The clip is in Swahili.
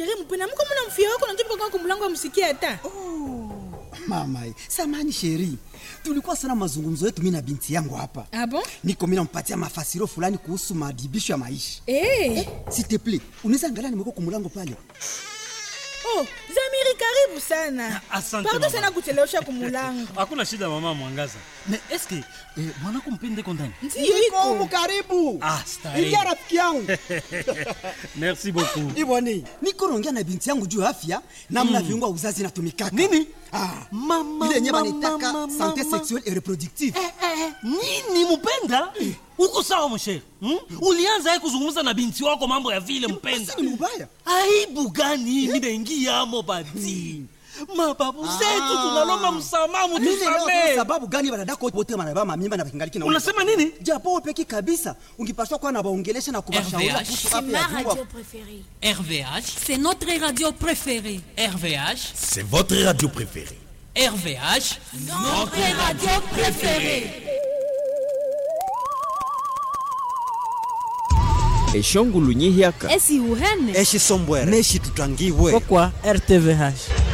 sheri mpena mko mna mfia wako najopa kwa kumlango amsikia hata mama samani sheri tulikuwa sana mazungumzo yetu mi na binti yangu hapa Ah bon? niko mi nampatia mafasiro fulani kuhusu madibisho ya maisha Eh. s'il te plaît unaweza angalia nimeko kumulango pale Oh, Zamiri karibu sana. Asante, Pardon mama. sana kuchelewesha kumulango. hakuna shida mama mwangaza me eske eh, mwanako mpende kondani Ndiyo niko iko. karibu Ah, starehe. ingia rafiki yangu merci beaucoup iboni niko naongea na binti yangu juu ya afya namna viungo ya uzazi inatumikaka Nini? ah, Mama, ile yenye mama, banitaka mama, sante mama. sexuelle et reproductive Eh, eh, nini mpenda uko sawa mshere hmm? ulianza ye kuzungumza na binti wako mambo ya vile mpenda Basi ni mubaya aibu gani minaingiamo bati mababu zetu tunalomba msamaha Mimi leo mutusamee sababu gani wanadako wote wanabeba mamimba na kingaliki na unasema nini japo wewe peki kabisa ungipaswa kuwa na waongelesha na kubashauri RVH. kuhusu C'est afya ma ya viungo. radio préférée. RVH, c'est notre radio préférée. RVH, C'est votre radio préférée. RVH, Notre radio préférée. eshongulu nyihyaka esi uhene eshi sombwere neshi tutangibwe kwa rtvh